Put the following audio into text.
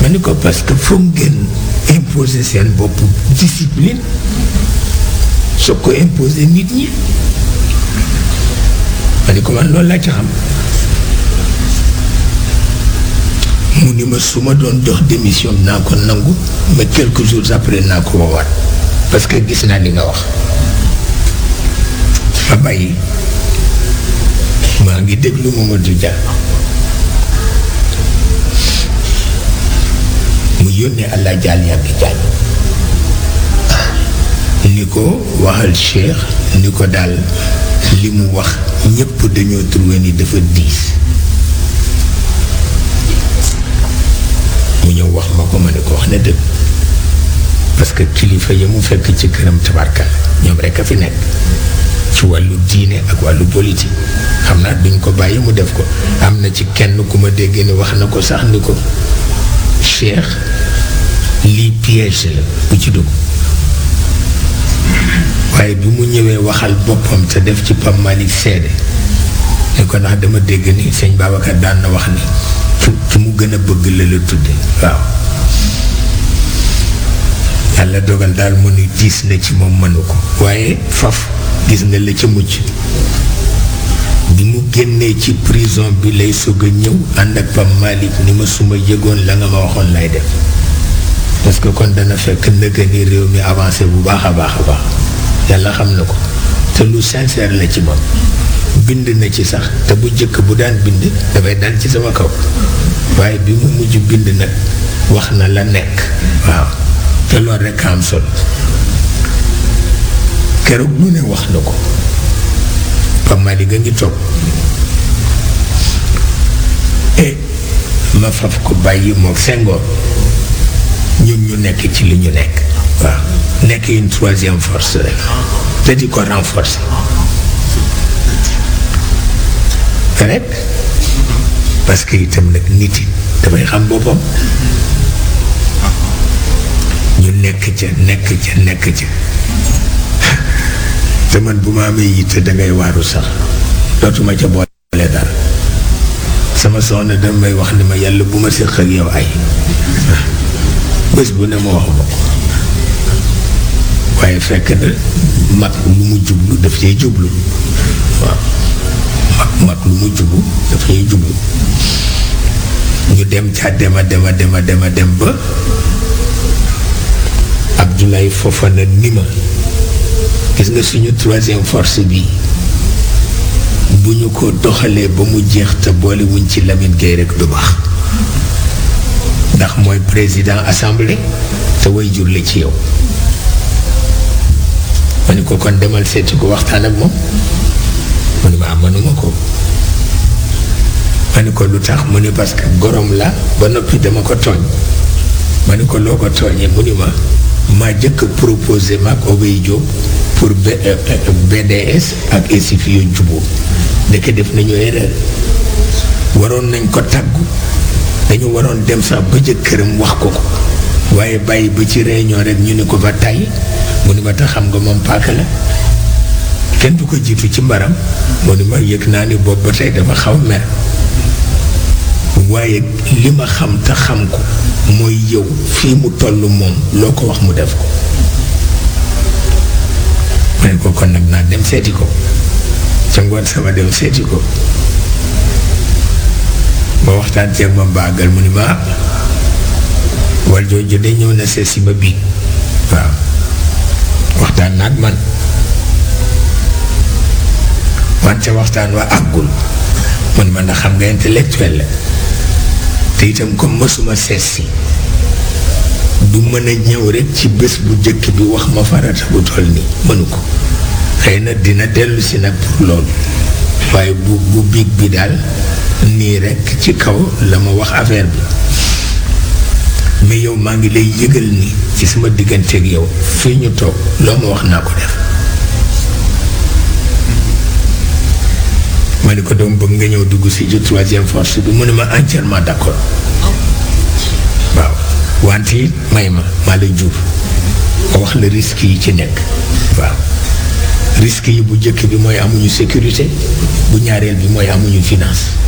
ma ni ko parce que foog ngeen imposer seen bopp discipline soo ko imposer nit ñi ma ni ko man loolu laa ci xam mu ni ma su ma doon dox démission naa ko nangu mais quelques jours après naa ko woowaat parce que gis naa li nga wax ma bàyyi maa ngi déglu Mamadou Dia mu yónnee allah jaal yàgg jaañ ni ko waxal Cheikh ni ko daal li mu wax ñépp dañoo trouvé ni dafa diis mu ñëw wax ma ko ma ne ko wax na dëgg parce que kilifa yi mu fekk ci këram tabarkal ñoom rekk a fi nekk ci wàllu diine ak wàllu politique xam naa duñ ko bàyyi mu def ko am na ci kenn ku ma dégg ni wax na ko sax ni ko Cheikh lii piège la bu ci dugg waaye bi mu ñëwee waxal boppam te def ci Pape Malick seede ni ko ndax dama dégg ni sëñ Babacar daan na wax ni ki ki mu gën a bëgg la la tudde waaw yàlla dogal daal mu ni diis na ci moom mënu ko waaye faf gis nga la ca mucc bi mu génnee ci prison bi lay sog a ñëw ànd ak Pape Malick ni ma suma yëgoon la nga ma waxoon lay def parce que kon dana fekk nëgë ni réew mi avancé bu baax a baax a baax yàlla xam na ko te lu sincère la ci moom bind na ci sax te bu jëkk bu daan bind dafay dal ci sama kaw waaye bi mu mujj bind nag wax na la nekk waaw te loolu rekk am solo keroog lu ne wax na ko Pape Malick a ngi toog e ma faf ko bàyyi mook Senghor ñun ñu nekk ci li ñu nekk waaw nekk une troisième force rek te di ko renforcer rek parce que itam nag nit yi dafay xam boppam ñu nekk ca nekk ca nekk ca te man bu ma amee yitte dangay waaru sax dootuma ca boole dara sama soxna damay wax ni ma yàlla bu ma séq ak yow ay bés bu ne ma wax ma ko waaye fekk na mag lu mu jublu daf cay jublu waaw mag mag lu mu jublu daf cay jublu ñu dem ca dema dema dema dema dem ba Abdoulaye Fofana ni ma gis nga suñu troisième force bi bu ñu ko doxalee ba mu jeex te boole wuñ ci Lamine Gueye rek du baax ndax mooy président assemblée te way jur la ci yow ma ni ko kon demal seeti ko waxtaan ak moom mu ni ma am mënuma ko ma ni ko lu tax mu ni parce que gorom la ba noppi dama ko tooñ ma ni ko loo ko tooñee mu ni ma maa jëkk proposé maag Obey Diop pour BDS ak SIF yu juboo ndeke def nañu erreur waroon nañ ko tàggu dañu waroon dem sax ba jëkkëram wax ko ko waaye bàyyi ba ci réunion rek ñu ni ko ba tàyyi mu ni ma tax xam nga moom paaka la kenn du ko jiitu ci mbaram mu ni ma yëg naa ni boobu ba tey dafa xaw mer waaye li ma xam te xam ko mooy yow fii mu toll moom loo ko wax mu def ko ma ne ko kon nag naa dem seeti ko ca ngoon sama dem seeti ko ma waxtaan ceeg ma baagal mu ni ma wal jooju de ñëw na seet si ma bii waaw waxtaan naag man wante waxtaan wa àggul mu ni ma ndax xam nga intellectuel la te itam comme mësuma seet si du mën a ñëw rekk ci bés bu jëkk bi wax ma farata bu toll nii mënu ko xëy na dina dellu si nag pour loolu waaye bu bu biig bi daal nii rekk ci kaw la ma wax affaire bi mais yow maa ngi lay yëgal ni ci sama digganteeg yow fii ñu toog loo ma wax naa ko def ma ni ko doom bëgg nga ñëw dugg si ci troisième force bi mu ne ma entièrement d'accord waaw wante it may ma maa lay jur ma wax la risque yi ci nekk waaw risque yi bu njëkk bi mooy amuñu sécurité bu ñaareel bi mooy amuñu finance